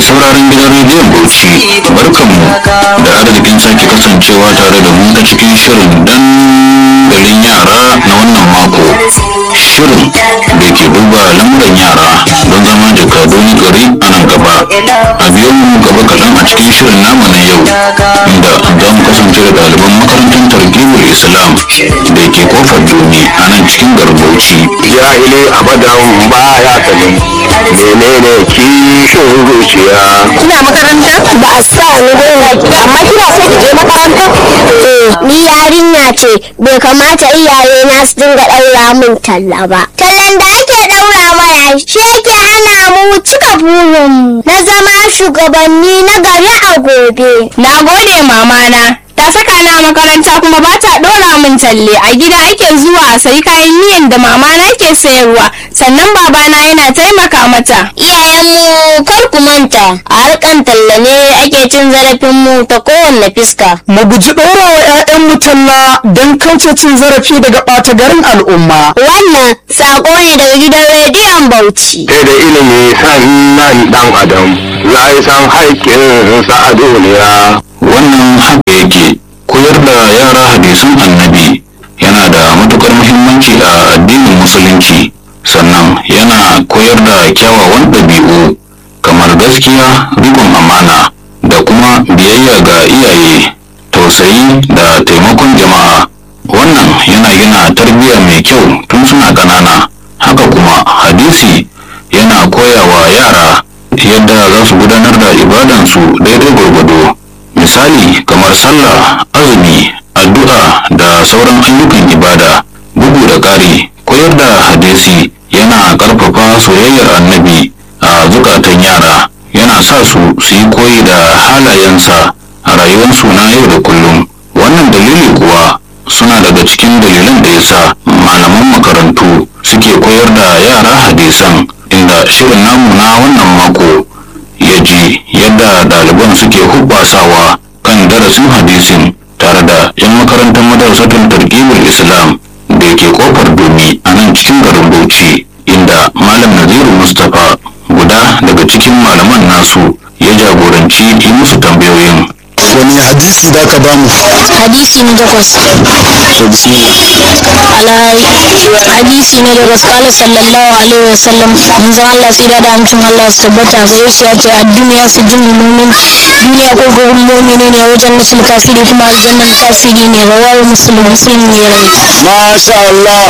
sauraron gidan rediyon Bauchi barkanmu da arzikin sake kasancewa tare da mu ta cikin shirin dandalin yara na wannan mako shirin da ke duba lamuran yara don zama jakadun gari a nan gaba a biyo mu gaba kaɗan a cikin shirin namu na yau inda za mu kasance da ɗaliban makarantar targibul islam da ke kofar duni a nan cikin garbauci jahili abadan baya sanin menene kishin zuciya kina makaranta ba a sa ni ba amma kina so ki je makaranta eh ni yarinya ce bai kamata iyaye na su dinga daura min talla ba tallan da ake daura mana shi yake hana mu cika burin na zama shugabanni na gari a gobe Na gode mamana. Ta saka na makaranta kuma ba ta ɗora min talle a gida ake zuwa a sayi kayan miyan da mamana ke sayarwa sannan babana yana taimaka mata. iyayenmu kar ku manta a harkan talla ne ake cin zarafin mu ta kowanne fiska mu guji ɗora wa 'ya'yanmu talla don kauce cin zarafi daga ɓata garin al'umma. wannan sako ne daga gidan rediyon bauchi sai da ilimi sannan dan adam za yi san haƙƙinsa a duniya wannan haka yake koyar da yara hadisan annabi yana da matukar muhimmanci a addinin musulunci sannan yana koyar da kyawawan ɗabi'u kamar gaskiya rikon amana da kuma biyayya ga iyaye tausayi da taimakon jama'a wannan yana gina tarbiyya mai kyau tun suna ƙanana haka kuma hadisi yana koyawa yara yadda za su gudanar da ibadansu daidai gwargwado misali kamar sallah azumi addu'a da sauran ayyukan ibada bugu da ƙari koyar da hadisi yana ƙarfafa soyayyar annabi a zukatan yara yana sa su su yi koyi da halayensa a rayuwarsu na yau da kullum wannan dalili kuwa suna daga cikin dalilan da yasa malaman makarantu suke koyar da yara hadisan inda shirin namu na wannan mako ya ji yadda ɗaliban suke hubbasawa kan darasin hadisin tare da 'yan makarantar madarasatun targibul islam da ke kofar domi a nan cikin garin bauchi inda malam naziru mustapha guda daga cikin malaman nasu ya jagoranci yi musu tambayoyin wani hadisi da ka bamu hadisi na takwas ala hadisi na takwas kala sallallahu alaihi wasallam manzon Allah tsira da amincin Allah su tabbata gare shi ya ce a duniya su jin mumin duniya ko gurin mumini ne wajen nasul kafiri kuma aljannan kafiri ne rawar musulun musulun ne rai masha Allah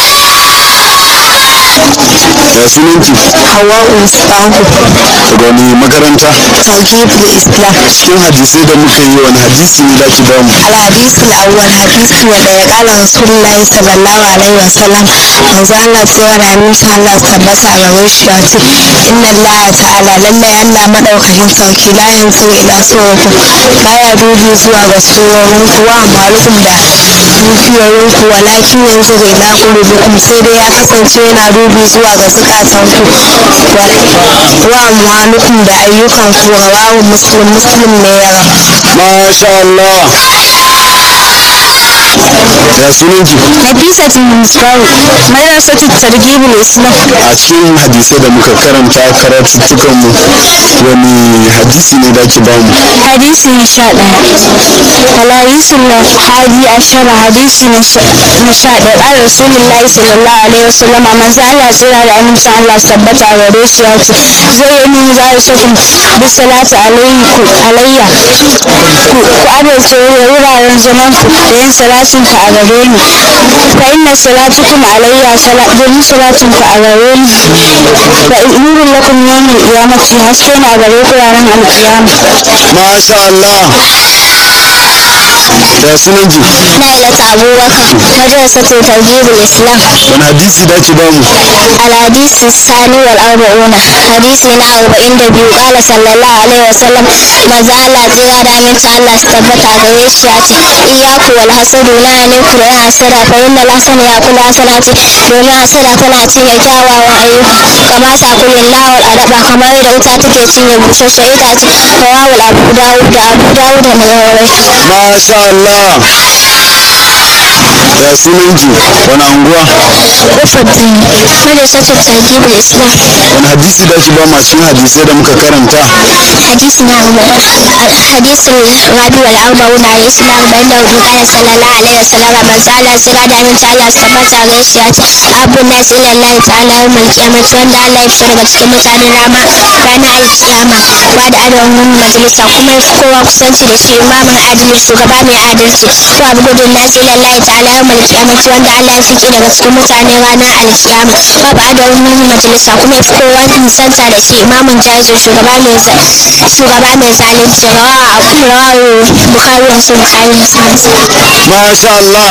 ya sunanki hawa ustahu wani makaranta tawhidul islam cikin hadisai da muka yi wani hadisi ne da ki bamu الحديث الأول حديث ودي قال رسول الله صلى الله عليه وسلم manzo Allah sai da insha Allah tabbata ga wishi ya ce inna Allah ta'ala lalle Allah madaukakin sarki la yanzu ila suwakum baya dubi zuwa ga surorin ku wa amalukum da dukiyoyin ku walakin yanzu ila qulubikum sai dai ya kasance yana dubi zuwa ga zukatan ku wa amalukum da ayyukan ku rawahu muslim muslim ne ya raba masha Allah ya sunanki Nafisatu Musbahu, madrasatu targhibul Islam. a cikin hadisai da muka karanta karatuttukan mu wani hadisi ne da ki bamu Hadisi na sha ɗaya. Hadisin na hadi ashara hadisi na sha na sha ɗaya. Ƙara Rasulullahi sallallahu alaihi wasallam manzo Allah tsira da amincin Allah su tabbata a gare shi ya ce zai yi min za su kun bi salatu alaihi alayya ku ku adalce wuraren zaman ku da yin salatin ku a gare ni fa inna salatukum alayya sala domin salatin ku a gare ni fa nurun lakum yawmul qiyamati haske na gare ku ranar alkiyama masha Allah ya sunanki Nailat Abubakar madrasatul targhibul Islam wani hadisi da ki bamu الحديث الثاني والأربعون حديثنا أربعين دبيو قال صلى الله عليه وسلم ما زال تيرا دا من الله استبتا غريش ياتي إياكو والحسد لا ينكو لا حسد فإن الحسن يأكل حسناتي domin hasada tana cinye kyawawan ayyuka kama ta kullum lawal adaba kamar da wuta take cinye busasshen itace rawawul abu dawud da abu dawud da mai masha Allah ya sunanki wani anguwa ufaddin madrasatul targhibul islam wani hadisi da ki ba ma cikin hadisai da muka karanta hadisi na hadisin rabi wal arba'un hadisi na arba'in da hudu kana sallallahu alaihi wasallam manzo Allah sira da min ta Allah su tabbata ga shi ya ce abu nas ila Allah ta'ala yawmal qiyamah wanda Allah ya fito daga cikin mutanen rama ranar alkiyama ba da adawin majalisa kuma ya fi kowa kusanci da shi imamin adalci shugaba mai adalci to abu gudun nas ila Allah ta'ala yawmal qiyamah wanda Allah ya fiki daga cikin mutanen ranar alkiyama ba ba adawin majalisa kuma ya fi kowa nisanta da shi imamin jahil shugaba mai shugaba mai zalunci rawa abu rawa bukari wasu bukari musulunci masha Allah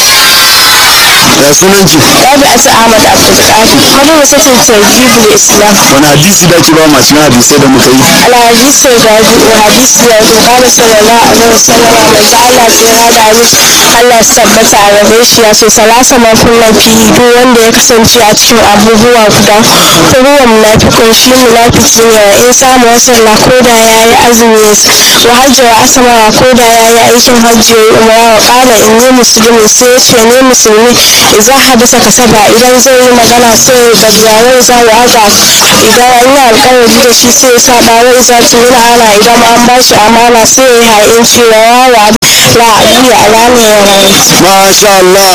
ya sunanki rabi asu ahmad abdulkadir wani wasatin tarjibul islam wani hadisi da ki ba ma cikin hadisai da muka yi الحديث الرابع وحديث يقول قال صلى الله عليه وسلم من زعل في هذا Allah tabbata a gare shi ya ce salasa makullan fi duk wanda ya kasance a cikin abubuwa guda ruwan munafikun shi munafiki ne wa in samu wasan na koda ya yi azumi wa hajji wa asama wa koda ya yi aikin hajji ya yi umara wa kala in yi musulmi sai ya ce ne musulmi idan hadisa kasaba idan zai yi magana sai ya gajiya za ya haza idan an yi alkawari da shi sai ya saba wai za su yi ana idan an ba shi amana sai ya yi ha'inci wa yawa la aliyu alani ya rayu masha Allah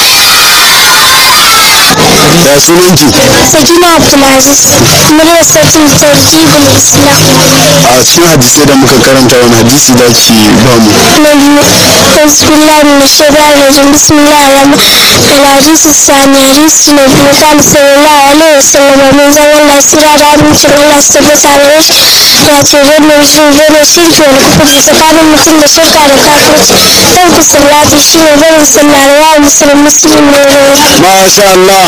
ya sunanki sakina abdulaziz muryar satin tarjibul islam a cikin hadisai da muka karanta wani hadisi da ki ba mu بسم الله من الشيطان الرجيم بسم الله الرحمن الحديث الثاني حديث النبي قال صلى الله عليه وسلم من زمن الله سيرا رابن شر الله سبت على وش ya ce wannan shi zama shirki wani kafirci tsakanin mutum da shirka da kafirci ɗan ku sallati shi ne barin sallah da yawa musulun musulun ne masha Allah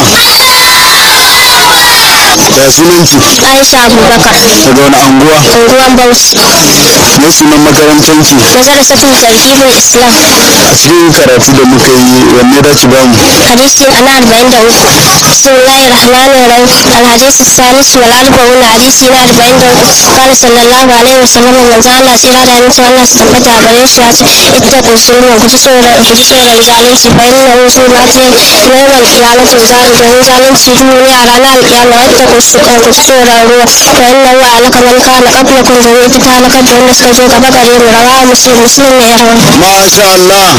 ya sunanki aisha abubakar daga wani anguwa unguwan bauchi ne sunan makarantanki nazar satin tarhibul islam a cikin karatu da muka yi wanne da ki ba mu حديث أنا أربعين دقيقة بسم الله الرحمن الرحيم الحديث الثالث والأربعون حديث أنا أربعين دقيقة قال صلى الله عليه وسلم من زال الله سيرا دا نسي الله استنبت عبريش ياتي اتقوا الظلم وكتسورا وكتسورا زالنسي فإنه سورة يوم القيامة زال جهن زالنسي دوني أرانا القيامة واتقوا السكا وكتسورا روح فإنه أهلك من كان قبلكم ذريت كهلك جهن سكجو كبكريم رواه مسلم مسلم يروي masha Allah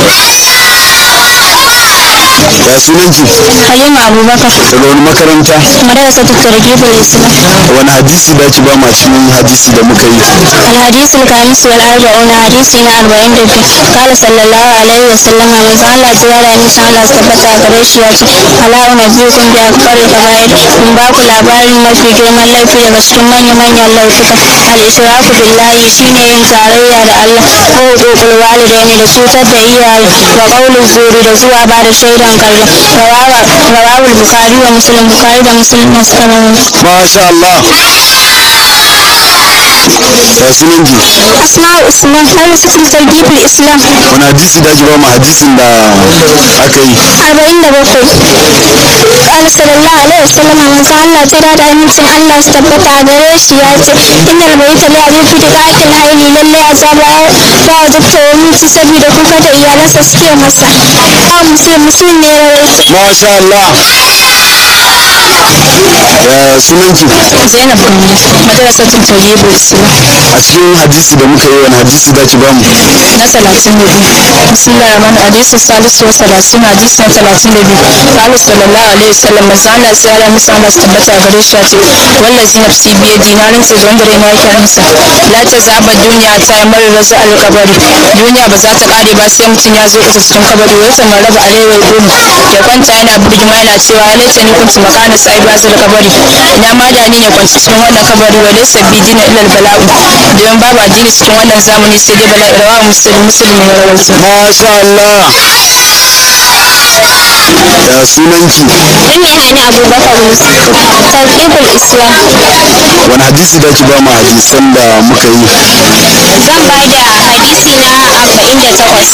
ya sunanki halima abubakar daga wani makaranta madarasa targhibul islam wani hadisi da ki ba ma cikin hadisi da muka yi الحديث الخامس والأربعون حديث أربعين دقيقة قال صلى الله عليه وسلم من قال تعالى إن شاء الله ثبت قريش ياتي ألا أنبئكم بأكبر الكبائر من باك labarin mafi girman laifi daga cikin manya-manyan laifuka al-ishraku billahi shine yin tarayya da Allah ko hukukul walidaini da cutar da iyaye wa qaulul zuri da zuwa ba da shaidan karya rawawul bukhari wa muslim bukhari da muslim na suka rawaito masha Allah ya sunanki asma'u usman har cikin targhibul islam wani hadisi da ki ba mu hadisin da aka yi arba'in da bakwai قال صلى الله عليه وسلم من زعل الله ترى da amincin Allah su tabbata a gare shi ya ce innal baita la abin fi daqatil hayli lalle azaba ya wajabta wa miki saboda kuka da iyalansa suke masa ba muslim muslim ne ya rawaito masha Allah ya sunanki Zainab Gambo madrasatul tayyibul islam a cikin hadisi da muka yi wani hadisi da ki ba mu na talatin da biyu bismillah rahman hadisi salisu wa salasin hadisi na talatin da biyu kalu sallallahu alaihi wasallam manzo Allah sai Allah musa Allah su tabbata gare shi ce wallazi nafsi biye dinarin sai wanda rai na yake hannunsa la ta zaba duniya ta yi mara rasu alkabari duniya ba za ta kare ba sai mutum ya zo isa cikin kabari wai sama raba arewa ya gudu ya kwanta yana birgima yana cewa halitta ni kuntu makana sai ba zai kabari ina ma da ni ne kwanci cikin wannan kabari wa laysa bi dina illa bala'u don babu addini cikin wannan zamani sai dai bala'i rawa musulmi musulmi ya rawaito masha Allah ya sunanki Ummi Hani Abubakar Musa. Tarkibul Islam. wani hadisi da ki ba mu hadisan da muka yi Zan ba da hadisi na arba'in da takwas.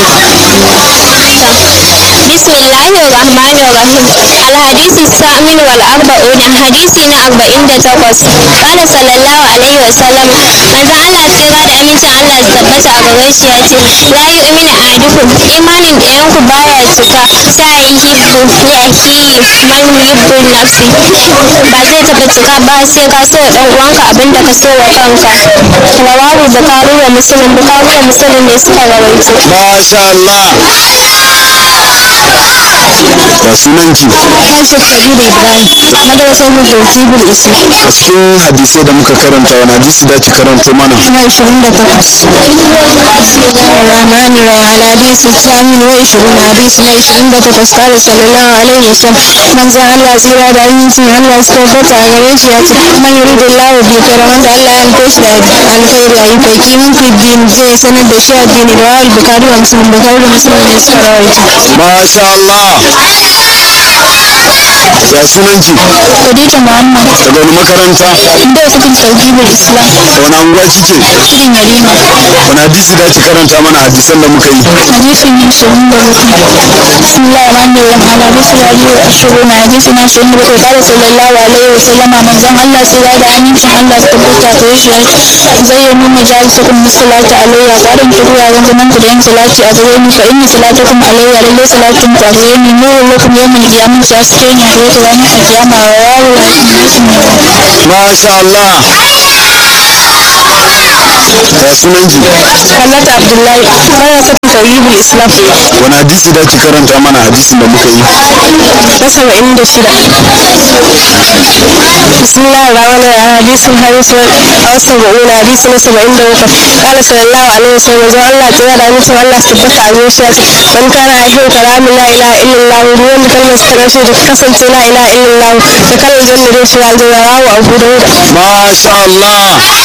بسم الله الرحمن الرحيم الحديث الثامن والأربعون حديثنا أربعين تقص قال صلى الله عليه وسلم ماذا الله tsira da amincin Allah su tabbata a gare shi ya ce la yu'minu ahadukum imanin ɗayan ku baya cika sa yuhibbu li akhihi man yuhibbu li nafsi ba zai taɓa cika ba sai ka so wa ɗan uwanka abinda ka so wa kanka rawahu bukari wa muslim bukari da muslim ne suka rawaito masha Allah ya sunanki Aisha Kabiru Ibrahim, madrasar Hujjatibul Islam. a cikin hadisai da muka karanta wani hadisi da ki karanto mana Na ishirin da takwas. Rahmani Rahim hadisi Sami wa ishirin hadisi na ishirin da takwas kala sallallahu alaihi wa sallam. Manzan Allah tsira da amincin Allah su tabbata a gare shi ya ce man yuridu Allah bi kira wanda Allah ya nufe shi da alkhairi a yi faki min fi din zai sanar da shi addini da wahal bukari wa musulun bukari da musulun ne suka rawaita. masha Allah ya sunanki Khadija Muhammad. daga wani makaranta Inda wasu bin tauhibul Islam. wani anguwa kike Cikin yarima. wani hadisi da ki karanta mana hadisan da muka yi حديث من شؤون بسم الله الرحمن الرحيم على رسول الله الشؤون حديث من شؤون قال صلى الله عليه وسلم من زم الله سيرا da amincin Allah su tabbata ta shi zai yi mun majalisakum musallati alayya qarin ku ya ga zaman ku da yin salati a gare ni fa inna salatakum alayya lalle salatin ku a gare ni nuru lakum yawmul qiyamah ya suke ni a gare ku ranar kiyama wa yawo wa hadisi ne masha Allah ya sunanki Hallata Abdullahi bayan sakin tawhibul Islam wani hadisi da ki karanta mana hadisin da muka yi na saba'in da shida bismillah rahman rahim hadisin hadisu wasu ba'una hadisi na saba'in da bakwai kala sallallahu alaihi wasallam zan Allah tsira da amincin Allah su tabbata a zuciya ce man kana ahin kalamin la ilaha illallah duk wanda kalmar sa karshe da kasance la ilaha illallah da kalmar zan da shi aljanna rawu abu dauda masha Allah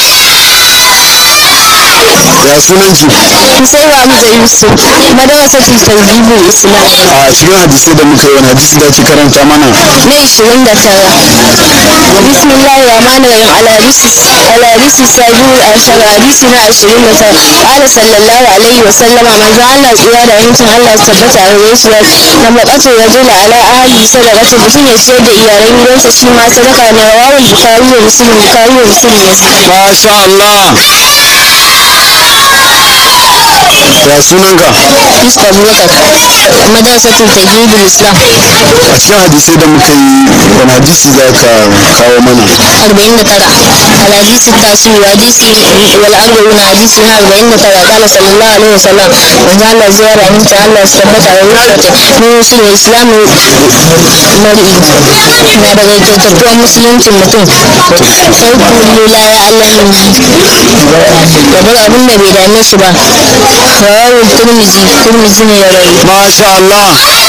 ya sunanki Hussein Hamza Yusuf madarasa fi tarjibul Islam a cikin hadisai da muka yi wani hadisi da ki karanta mana na ishirin da tara bismillah rahman rahim alhadisi alhadisi sabiul ashar hadisi na ashirin da tara qala sallallahu alaihi wa sallama manzo Allah tsira da yancin Allah su tabbata a gare shi na maƙatu rajula ala ahli sadaqatu mutum ya ciyar da iyalan gidansa shi ma sadaka ne rawahul bukhari wa muslim bukhari wa muslim ne masha Allah ya sunanka Yusuf Abubakar madrasatul tajwidul Islam a cikin hadisai da muka yi wani hadisi za ka kawo mana أربعين ترى الحديث التاسع حديث والأربعون حديث من أربعين ترى قال صلى الله عليه وسلم وجعل زيارة من تعالى استبت على وفاته من وصول الإسلام مرئي na daga kyautattuwa musulunci mutum farko la ya Allah gabar abin da bai dame shi ba rawar turmizi turmizi ne ya rayu masha Allah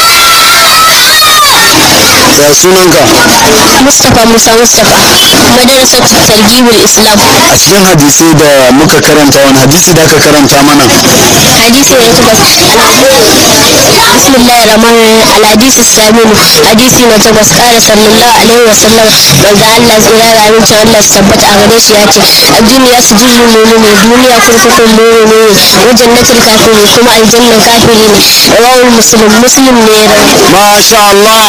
ya sunanka mustapha musa mustapha madarasar targibul islam a cikin hadisai da muka karanta wani hadisi da aka karanta mana حديث يتبس بسم الله الرحمن الرحيم الحديث السابع حديث يتبس قال صلى الله عليه وسلم من ذا الله زيرا رامين شاء الله سبت أغريش ياتي الدنيا سجل المؤمن الدنيا كركة المؤمن وجنة الكافرين كما الجنة الكافرين رواه المسلم مسلم نيرا masha Allah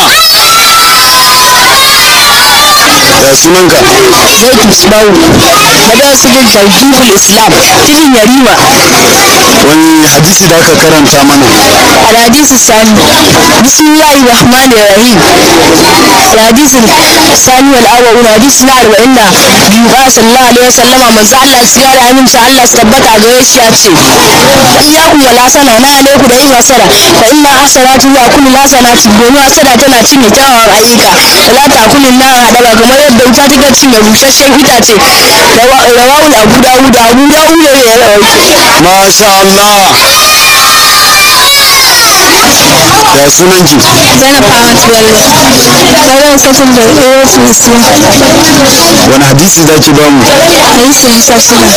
ya sunanka زيد مصباح مدرسة ترجيب الإسلام تجي يريما wani hadisi da aka karanta mana الحديث الثاني بسم الله الرحمن الرحيم الحديث الثاني والأول حديث نار وإن بيقال صلى الله عليه وسلم من زعل سيارة من شاء الله استبت أغريش ياتي إياكم ولا سنة ما عليكم دعي وسنة فإن حسنات هو كل حسنات domin hasana tana cinye kyawawan ayyuka wala ta kulin na haɗa kamar yadda wuta take cinye busasshen itace rawawul abu dawud abu dawud ne ya rawaito masha Allah ya sunan ki Zainab Ahmad Bello. Sauran sakin da AFC. wani hadisi za ki bamu Hadisi na sha shida.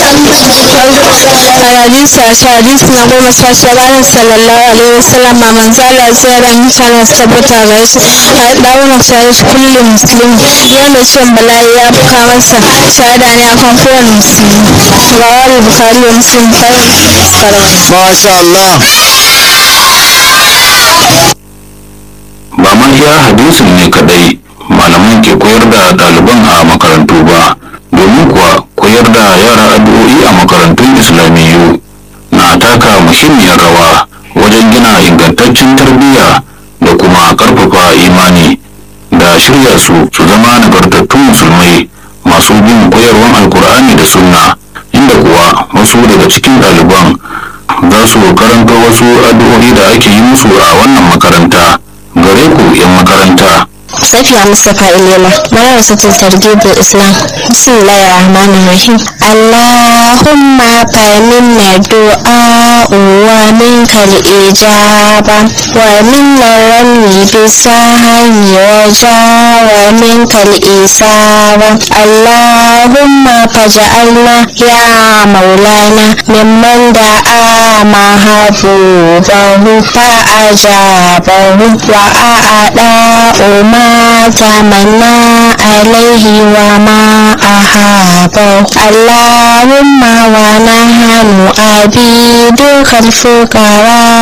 Hadisi a sha hadisi na goma sha shida ranar sallallahu alaihi wasallam ma manzo Allah sai ran mutane su tabbata ga shi a dauna shahid kullum muslim wanda ciwon bala'i ya buka masa shahada ne akan kowane musulmi. Rawal Bukhari wa Muslim kawai karawai. masha Allah ba ma iya hadisin ne kadai malaman ke koyar da ɗaliban a makarantu ba domin kuwa koyar da yara addu'o'i a makarantun islamiyyu na taka muhimmiyar rawa wajen gina ingantaccen tarbiyya da kuma ƙarfafa imani da shirya su su zama nagartattun musulmai masu bin koyarwan alkur'ani da sunna inda kuwa wasu daga cikin ɗaliban za su karanta wasu addu'o'i da ake yi musu a wannan makaranta gare ku 'yan makaranta Safiya Mustapha Ilela, Madrasatul Targhib Islam. Bismillahir Rahmanir Rahim. Allahumma faminna du'a wa minkal ijaba wa minna rami bisahani wa ja wa minkal isaba. Allahumma faj'alna ya maulana mimman da'a mahabubahu fa'ajabahu wa a'ada ما تمنى عليه وما أحابه اللهم ونحن عبيدك الفقراء